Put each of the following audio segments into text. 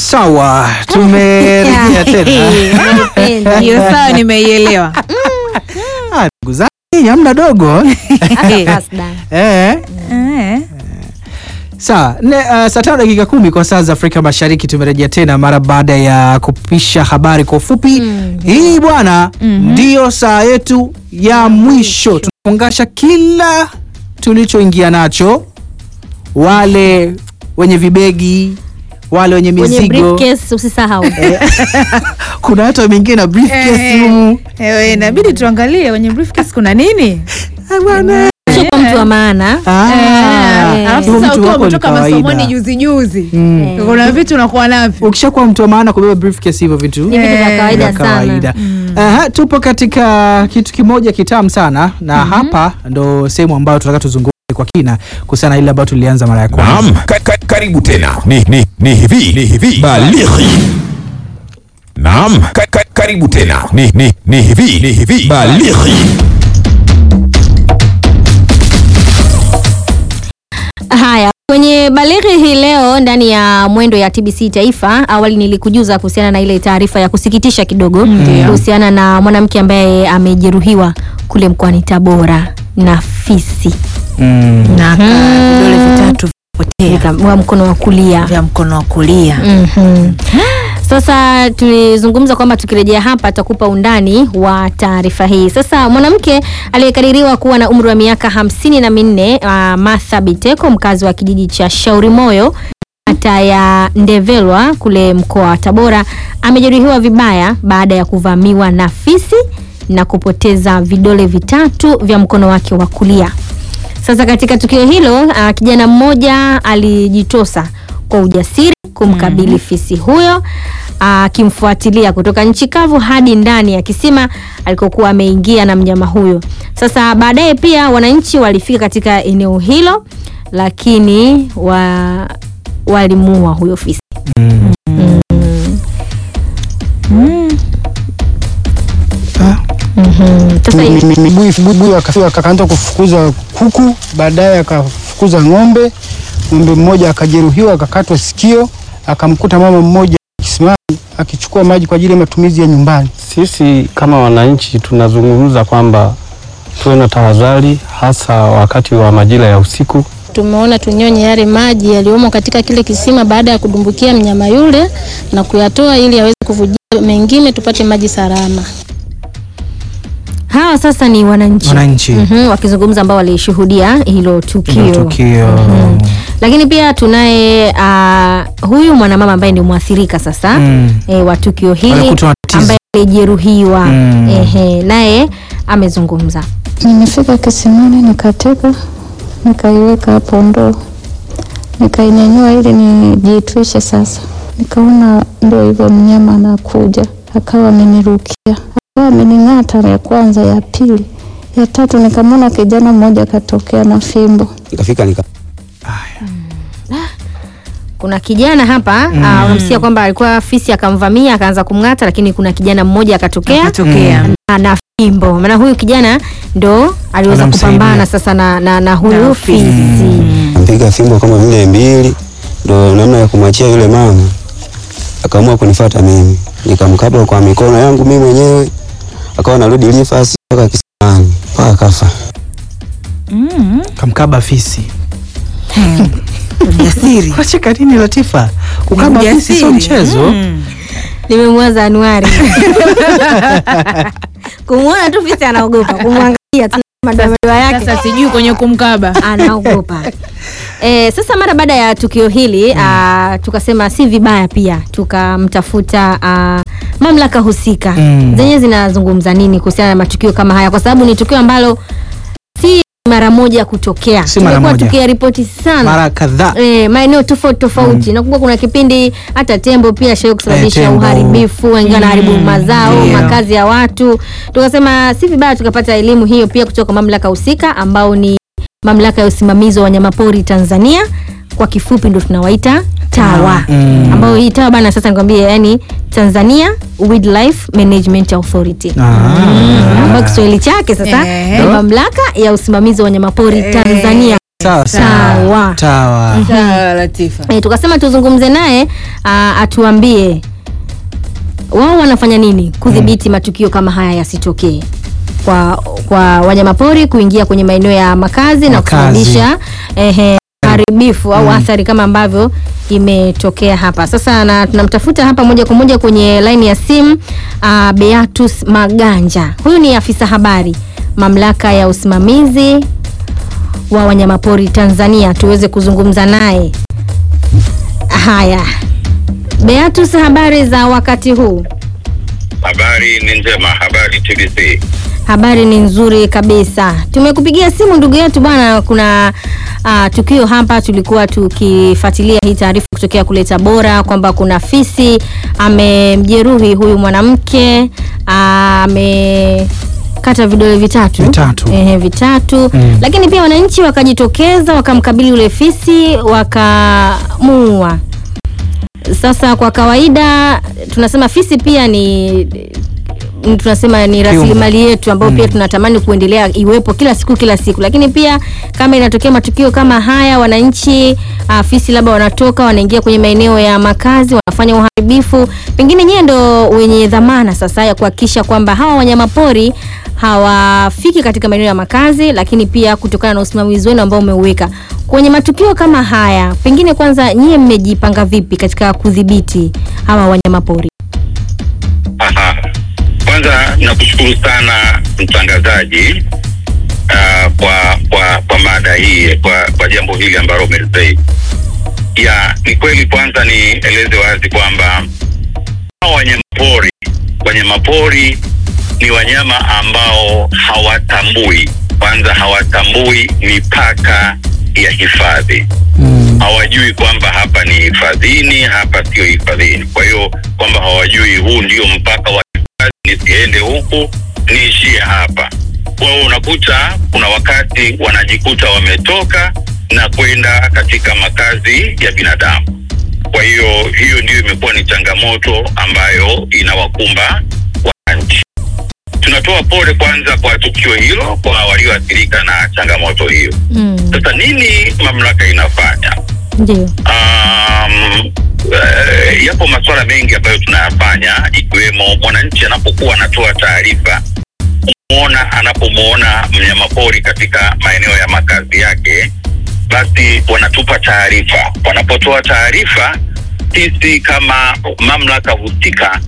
Sawa, tumerejea tena. hiyo sawa, nimeielewa. Ah, Ndugu zangu, hamna dogo eh. Eh. Sawa, ne, uh, saa tano dakika kumi kwa saa za Afrika Mashariki tumerejea tena mara baada ya kupisha habari kwa ufupi. Hii bwana ndiyo saa yetu ya mwisho, tunafungasha kila tulichoingia nacho, wale wenye vibegi, wale wenye Kwenye mizigo, briefcase usisahau. kuna hata wengine na briefcase Eh. humu. Eh, inabidi tuangalie kwenye briefcase kuna nini. Ah, bwana. Sio kwa mtu wa maana. Ah, Eh, Alafu huyo sasa mtu ukiwa wako ni umetoka kawaida. masomoni juzi juzi, Mm. kuna vitu unakuwa navyo. Ukishakuwa mtu wa maana kubeba briefcase hivyo vitu Ni vitu vya Eh, kawaida vya sana. kawaida. Aha, tupo katika kitu kimoja kitamu sana na hapa ndo sehemu ambayo tunataka tuzungumze kwa kina kuhusiana na ile ambayo tulianza mara ya kwanza. Naam, ka, ka, karibu tena. Ni, ni, ni hivi ni hivi balighi. Naam, ka, ka, karibu tena. Ni, ni, ni hivi ni hivi balighi. Haya, kwenye balighi hii leo ndani ya mwendo ya TBC Taifa, awali nilikujuza kuhusiana na ile taarifa ya kusikitisha kidogo kuhusiana na mwanamke ambaye amejeruhiwa kule mkoani Tabora na fisi Mm. na ka- vidole vitatu vipotea Nika- wa mkono wa kulia. vya mkono wa kulia. Mhm. Sasa tulizungumza kwamba tukirejea hapa tutakupa undani wa taarifa hii. Sasa mwanamke aliyekadiriwa kuwa na umri wa miaka hamsini na minne uh, Martha Biteko mkazi wa kijiji cha Shauri Moyo kata ya Ndevelwa kule mkoa wa Tabora amejeruhiwa vibaya baada ya kuvamiwa na fisi na kupoteza vidole vitatu vya mkono wake wa kulia. Sasa katika tukio hilo uh, kijana mmoja alijitosa kwa ujasiri kumkabili fisi huyo akimfuatilia kutoka nchi kavu hadi ndani ya kisima alikokuwa ameingia na mnyama huyo. Sasa baadaye pia wananchi walifika katika eneo hilo, lakini wa, walimuua huyo fisi. Mhm. Sasa hivi- miguu akafika akaanza kufukuza kuku, baadaye akafukuza ng'ombe. Ng'ombe mmoja akajeruhiwa akakatwa sikio, akamkuta mama mmoja kisimani akichukua maji kwa ajili ya matumizi ya nyumbani. Sisi kama wananchi tunazungumza kwamba tuwe na tahadhari, hasa wakati wa majira ya usiku. Tumeona tunyonye yale maji yaliyomo katika kile kisima baada ya kudumbukia mnyama yule na kuyatoa ili aweze kuvujia mengine tupate maji salama. hawa sasa ni wananchi, Wananchi. Mhm, wakizungumza ambao walishuhudia hilo tukio, Hilo tukio. Mhm. Lakini pia tunaye uh, huyu mwanamama ambaye ni mwathirika sasa Mm. e, wa tukio hili Walikutwa na tatizo. ambaye alijeruhiwa Mm. ehe, naye amezungumza. Nimefika kisimani nikateka, nikaiweka hapo ndoo, nikainyanyua ili nijitwishe. Sasa nikaona ndio hivyo, mnyama anakuja, akawa amenirukia, akawa amening'ata, ya kwanza, ya pili, ya tatu, nikamwona kijana mmoja akatokea na fimbo. nikafika nika Kuna kijana hapa mm. uh, unamsikia kwamba alikuwa fisi akamvamia akaanza kumng'ata, lakini kuna kijana mmoja akatokea Akatokea. na, na fimbo. Maana huyu kijana ndo aliweza Anamsaidia. kupambana sasa na, na, na huyu Na fisi mpiga fimbo kama vile mbili, ndo namna ya kumwachia yule mama, akaamua kunifata mimi, nikamkaba kwa mikono yangu mimi mwenyewe, akawa narudi lifasi mpaka kisimani mpaka kafa. Kamkaba fisi. Ujasiri. Wacheka nini Latifa? Kukaba fisi sio Ujasiri. mchezo. Mm. nimemwaza Anuari kumwona tu fisi anaogopa, kumwangalia tu madoadoa yake Sasa sijui kwenye kumkaba. anaogopa. E, sasa mara baada ya tukio hili mm. tukasema si vibaya pia tukamtafuta ah, mamlaka husika Mm. zenyewe zinazungumza nini kuhusiana na matukio kama haya, kwa sababu ni tukio ambalo si mara moja kutokea. Si mara Tumekuwa moja. tukiyaripoti sana Mara kadhaa. E, maeneo tofauti tofauti. Nakumbuka kuna kipindi hata tembo pia shai kusababisha Eh, tembo. uharibifu, wengine wanaharibu mazao, ndio. makazi ya watu. Tukasema si vibaya tukapata elimu hiyo pia kutoka kwa mamlaka husika ambao ni mamlaka ya usimamizi wa wanyamapori Tanzania, kwa kifupi ndo tunawaita TAWA Mm. ambayo hii TAWA bana, sasa nikwambie, yani Tanzania Wildlife Management Authority Ah. ambayo Kiswahili chake sasa Eh. ni mamlaka ya usimamizi wa wanyamapori Tanzania sawa Sawa. sawa Sawa Latifa. E, tukasema tuzungumze naye ah, atuambie wao wanafanya nini kudhibiti matukio kama haya yasitokee kwa kwa wanyamapori kuingia kwenye maeneo ya makazi na Makazi. kusababisha ehe, haribifu au athari kama ambavyo imetokea hapa sasa, na tunamtafuta hapa moja kwa moja kwenye laini ya simu uh, Beatus Maganja. Huyu ni afisa habari mamlaka ya usimamizi wa wanyamapori Tanzania, tuweze kuzungumza naye. Haya, Beatus, habari za wakati huu? Habari ni njema, habari TBC. Habari ni nzuri kabisa. Tumekupigia simu ndugu yetu bwana, kuna uh, tukio hapa, tulikuwa tukifuatilia hii taarifa kutokea kule Tabora kwamba kuna fisi amemjeruhi huyu mwanamke ah, amekata vidole vitatu Vitatu. Ehe, vitatu Mm. lakini pia wananchi wakajitokeza wakamkabili ule fisi wakamuua. Sasa kwa kawaida tunasema fisi pia ni mm, tunasema ni rasilimali yetu ambayo pia tunatamani kuendelea iwepo kila siku kila siku, lakini pia kama inatokea matukio kama haya, wananchi uh, fisi labda wanatoka wanaingia kwenye maeneo ya makazi wanafanya uharibifu, pengine nyie ndo wenye dhamana sasa ya kuhakikisha kwamba hawa wanyamapori hawafiki katika maeneo ya makazi, lakini pia kutokana na usimamizi wenu ambao umeuweka kwenye matukio kama haya, pengine kwanza nyie mmejipanga vipi katika kudhibiti hawa wanyamapori? Aha. Kwanza nakushukuru sana mtangazaji uh, kwa kwa kwa mada hii kwa kwa jambo hili ambalo umelizei. Ya, ni kweli kwanza nieleze wazi kwamba hawa wanyamapori wanyamapori ni wanyama ambao hawatambui kwanza hawatambui mipaka ya hifadhi hawajui kwamba hapa ni hifadhini, hapa sio hifadhini. Kwa hiyo kwamba hawajui huu ndio mpaka wa hifadhi, nisiende huku niishie hapa. Kwa hiyo unakuta kuna wakati wanajikuta wametoka na kwenda katika makazi ya binadamu. Kwa hiyo hiyo ndio imekuwa ni changamoto ambayo inawakumba wananchi. Tunatoa pole kwanza kwa tukio hilo kwa walioathirika na changamoto hiyo. Mm, Sasa nini mamlaka inafanya? ndio. Um, uh, yapo masuala mengi ambayo tunayafanya ikiwemo mwananchi anapokuwa anatoa taarifa kumwona anapomwona mnyamapori katika maeneo ya makazi yake, basi wanatupa taarifa. Wanapotoa taarifa, sisi kama mamlaka husika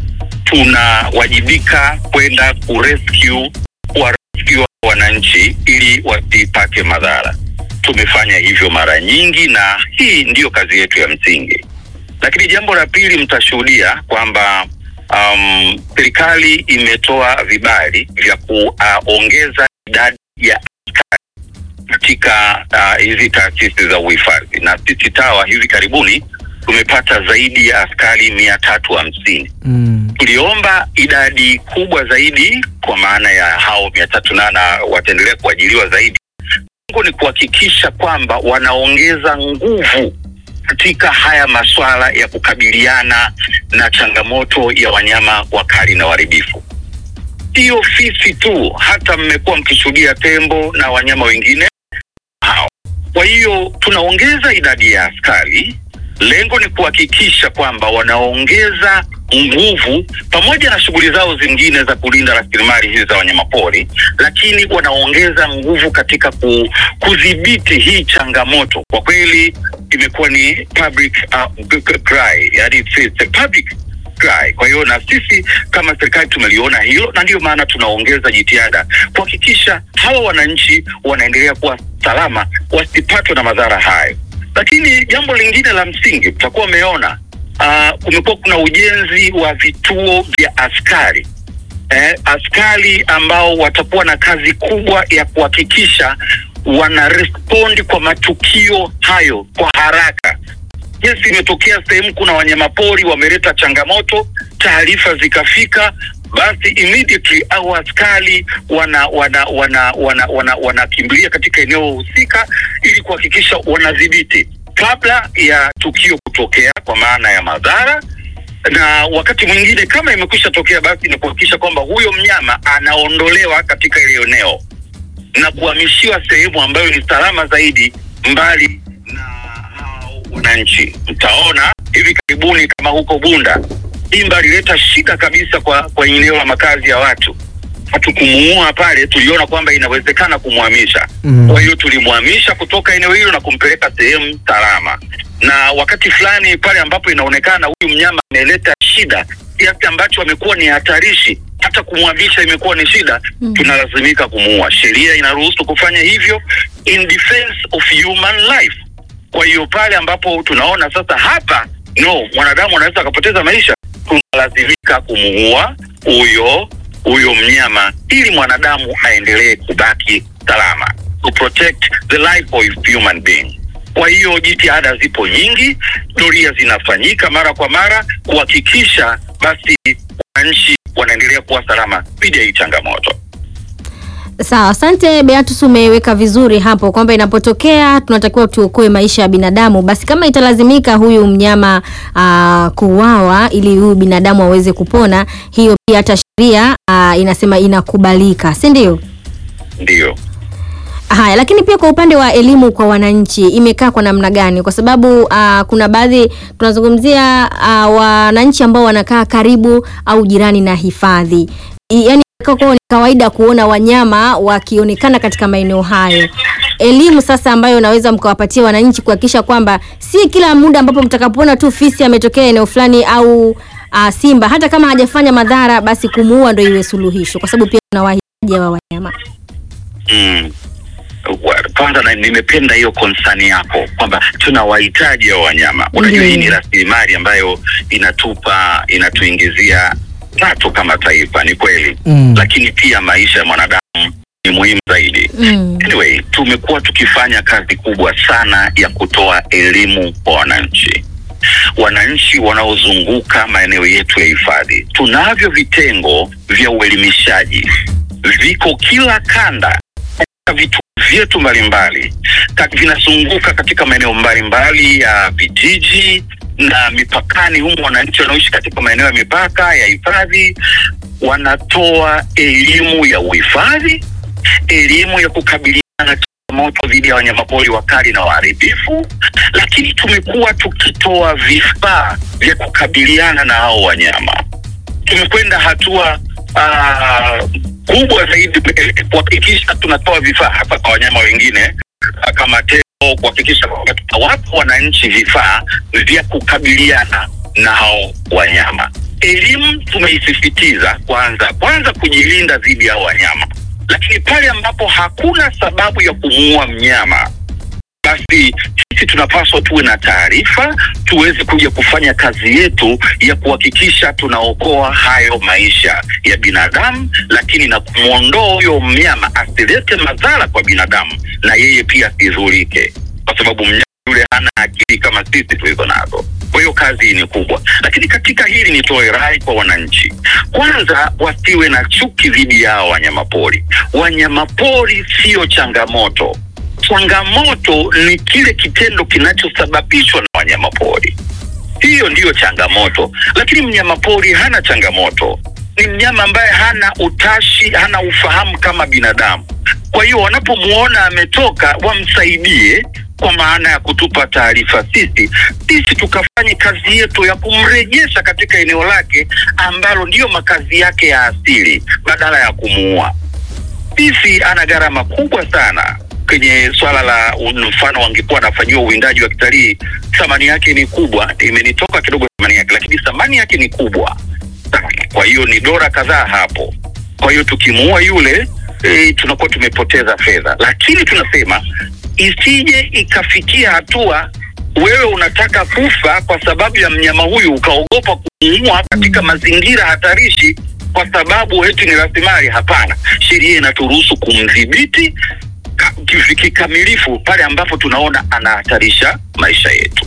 tunawajibika kwenda kurescue kuwarescue wananchi ili wasipate madhara. Tumefanya hivyo mara nyingi na hii ndiyo kazi yetu ya msingi. Lakini jambo la pili, mtashuhudia kwamba um, serikali imetoa vibali vya kuongeza idadi ya askari katika uh, hizi taasisi za uhifadhi, na sisi TAWA hivi karibuni tumepata zaidi ya askari mia tatu hamsini Mm. tuliomba idadi kubwa zaidi kwa maana ya hao mia tatu na na wataendelea kuajiriwa zaidi. Lengo ni kuhakikisha kwamba wanaongeza nguvu katika haya masuala ya kukabiliana na changamoto ya wanyama wakali na waharibifu. Sio fisi tu, hata mmekuwa mkishuhudia tembo na wanyama wengine hao. Kwa hiyo tunaongeza idadi ya askari. Lengo ni kuhakikisha kwamba wanaongeza nguvu pamoja na shughuli zao zingine za kulinda rasilimali hizi za wanyamapori, lakini wanaongeza nguvu katika ku, kudhibiti hii changamoto. Kwa kweli imekuwa ni public uh, g- g- cry, yani it's it's a public cry. Kwa hiyo na sisi kama serikali tumeliona hilo, na ndiyo maana tunaongeza jitihada kuhakikisha hawa wananchi wanaendelea kuwa salama, wasipatwe na madhara hayo. Lakini jambo lingine la msingi, mtakuwa umeona uh, kumekuwa kuna ujenzi wa vituo vya askari eh, askari ambao watakuwa na kazi kubwa ya kuhakikisha wana respond kwa matukio hayo kwa haraka. Yes, imetokea sehemu kuna wanyamapori wameleta changamoto, taarifa zikafika, basi immediately au askari wana wana wana wana wana wanakimbilia katika eneo husika ili kuhakikisha wanadhibiti kabla ya tukio kutokea, kwa maana ya madhara na wakati mwingine kama imekwisha tokea, basi ni kuhakikisha kwamba huyo mnyama anaondolewa katika ile eneo na kuhamishiwa sehemu ambayo ni salama zaidi mbali na hao wananchi. Mtaona hivi karibuni kama huko Bunda, Simba alileta shida kabisa kwa kwa eneo la makazi ya watu. Hatukumuua pale, tuliona kwamba inawezekana kumhamisha. Mm. Kwa hiyo tulimhamisha kutoka eneo hilo na kumpeleka sehemu salama, na wakati fulani pale ambapo inaonekana huyu mnyama ameleta shida kiasi ambacho amekuwa ni hatarishi, hata kumhamisha imekuwa ni shida, tunalazimika kumuua. Sheria inaruhusu kufanya hivyo in defense of human life. Kwa hiyo pale ambapo tunaona sasa hapa no, mwanadamu anaweza akapoteza maisha, tunalazimika kumuua huyo huyo mnyama ili mwanadamu aendelee kubaki salama, to protect the life of human being. Kwa hiyo jitihada zipo nyingi, doria zinafanyika mara kwa mara kuhakikisha basi wananchi wanaendelea kuwa salama dhidi ya hii changamoto. Sawa, asante Beatus, umeweka vizuri hapo kwamba inapotokea tunatakiwa tuokoe maisha ya binadamu. Basi kama italazimika huyu mnyama uh, kuuawa ili huyu binadamu aweze kupona, hiyo pia hata sheria uh, inasema inakubalika, si ndio? Ndiyo. Haya, lakini pia kwa upande wa elimu kwa wananchi imekaa kwa namna gani? Kwa sababu uh, kuna baadhi tunazungumzia uh, wananchi ambao wanakaa karibu au jirani na hifadhi, I- yaani kwao ni kawaida kuona wanyama wakionekana katika maeneo hayo. Elimu sasa ambayo naweza mkawapatia wananchi kuhakikisha kwamba si kila muda ambapo mtakapoona tu fisi ametokea eneo fulani au uh, simba, hata kama hajafanya madhara, basi kumuua ndio iwe suluhisho, kwa sababu pia tunawahitaji hawa wanyama. Mm. Wa- Kwanza na- nimependa hiyo konsani yako kwamba tunawahitaji hao wanyama. Unajua hii ni rasilimali ambayo inatupa inatuingizia pato kama taifa, ni kweli Mm. lakini pia maisha ya mwanadamu ni muhimu zaidi. Mm. Anyway, tumekuwa tukifanya kazi kubwa sana ya kutoa elimu kwa wananchi, wananchi wanaozunguka maeneo yetu ya hifadhi. Tunavyo vitengo vya uelimishaji, viko kila kanda katika vituo vyetu mbalimbali, Ka- vinazunguka katika maeneo mbalimbali ya vijiji na mipakani humu. Wananchi wanaoishi katika maeneo ya mipaka ya hifadhi wanatoa elimu ya uhifadhi, elimu ya kukabiliana na changamoto dhidi ya wanyamapori wakali na waharibifu, lakini tumekuwa tukitoa vifaa vya kukabiliana na hao wanyama. Tumekwenda hatua ah, kubwa zaidi eh, kuhakikisha tunatoa vifaa hasa kwa wanyama wengine ah, kama tembo, kuhakikisha kwamba tunawapa wananchi vifaa vya kukabiliana na hao wanyama. Elimu tumeisisitiza kwanza, kwanza kujilinda dhidi ya hao wanyama, lakini pale ambapo hakuna sababu ya kumuua mnyama basi sisi tunapaswa tuwe na taarifa tuweze kuja kufanya kazi yetu ya kuhakikisha tunaokoa hayo maisha ya binadamu, lakini na kumwondoa huyo mnyama asilete madhara kwa binadamu na yeye pia asidhurike, kwa sababu mnyama yule hana akili kama sisi tulizo nazo. Kwa hiyo kazi ni kubwa, lakini katika hili nitoe rai kwa wananchi, kwanza wasiwe na chuki dhidi yao wanyamapori. Wanyamapori sio changamoto changamoto ni kile kitendo kinachosababishwa na wanyamapori. Hiyo ndiyo changamoto, lakini mnyamapori hana changamoto. Ni mnyama ambaye hana utashi, hana ufahamu kama binadamu. Kwa hiyo wanapomwona ametoka, wamsaidie kwa maana ya kutupa taarifa sisi, sisi tukafanye kazi yetu ya kumrejesha katika eneo lake ambalo ndiyo makazi yake ya asili, badala ya kumuua. Fisi ana gharama kubwa sana kwenye swala la mfano, wangekuwa anafanyiwa uwindaji wa kitalii, thamani yake ni kubwa. Imenitoka kidogo thamani yake, lakini thamani yake ni kubwa sana. Kwa hiyo ni dola kadhaa hapo. Kwa hiyo tukimuua yule e, tunakuwa tumepoteza fedha, lakini tunasema isije ikafikia hatua wewe unataka kufa kwa sababu ya mnyama huyu ukaogopa kumuua katika mazingira hatarishi kwa sababu eti ni rasilimali. Hapana, sheria inaturuhusu kumdhibiti ka- ki- kikamilifu pale ambapo tunaona anahatarisha maisha yetu.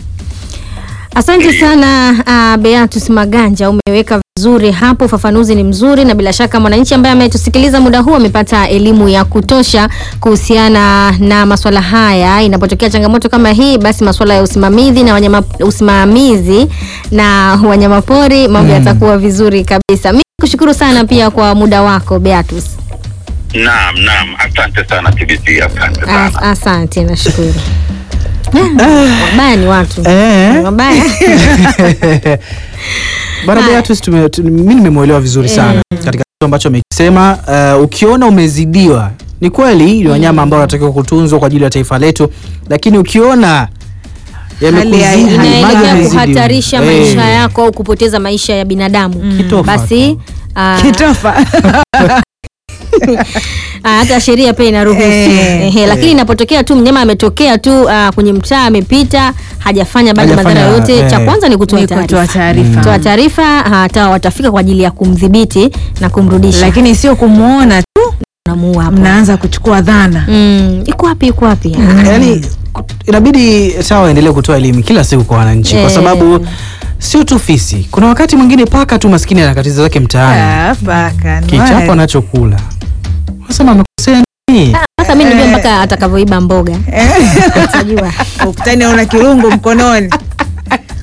Asante sana uh, Beatus Maganja, umeweka vizuri hapo, ufafanuzi ni mzuri, na bila shaka mwananchi ambaye ametusikiliza muda huu amepata elimu ya kutosha kuhusiana na maswala haya. Inapotokea changamoto kama hii, basi maswala ya usimamizi na wanyama, usimamizi na wanyamapori mambo Mm. yatakuwa vizuri kabisa. Mimi kushukuru sana pia kwa muda wako Beatus. Naam, naam, asante sana TBC, asante sana. As, asante, nashukuru. wabaya ni watu Eh. wabaya Bwana Haya. Beatrice tume- tu- mimi nimemwelewa vizuri sana katika kitu ambacho amekisema. Uh, ukiona umezidiwa, ni kweli ni wanyama ambao wanatakiwa kutunzwa kwa ajili ya taifa letu, lakini ukiona yamekuzidi, Hali ya- maji inaelekea yamezidiwa. kuhatarisha Eh. maisha yako au kupoteza maisha ya binadamu Kitofa basi ah, Kitofa. ah, hata sheria pia inaruhusu Eh. Ehe, lakini inapotokea tu mnyama ametokea tu ah, kwenye mtaa amepita hajafanya baadhi ya Hajafanya, madhara yote eh. cha kwanza ni kutoa Ni kutoa taarifa taarifa. toa taarifa hata watafika kwa ajili ya kumdhibiti na kumrudisha Lakini sio kumuona tu namuua hapo mnaanza kuchukua dhana. Mm, iko wapi iko wapi yani inabidi sawa waendelee kutoa elimu kila siku kwa wananchi kwa Eh. sababu sio tu fisi, kuna wakati mwingine paka tu maskini anakatiza zake mtaani, Ah, paka. kichapo anachokula unasema amekosea nini? sasa mi nijua mpaka atakavyoiba mboga utajua Ukutani una kirungu mkononi.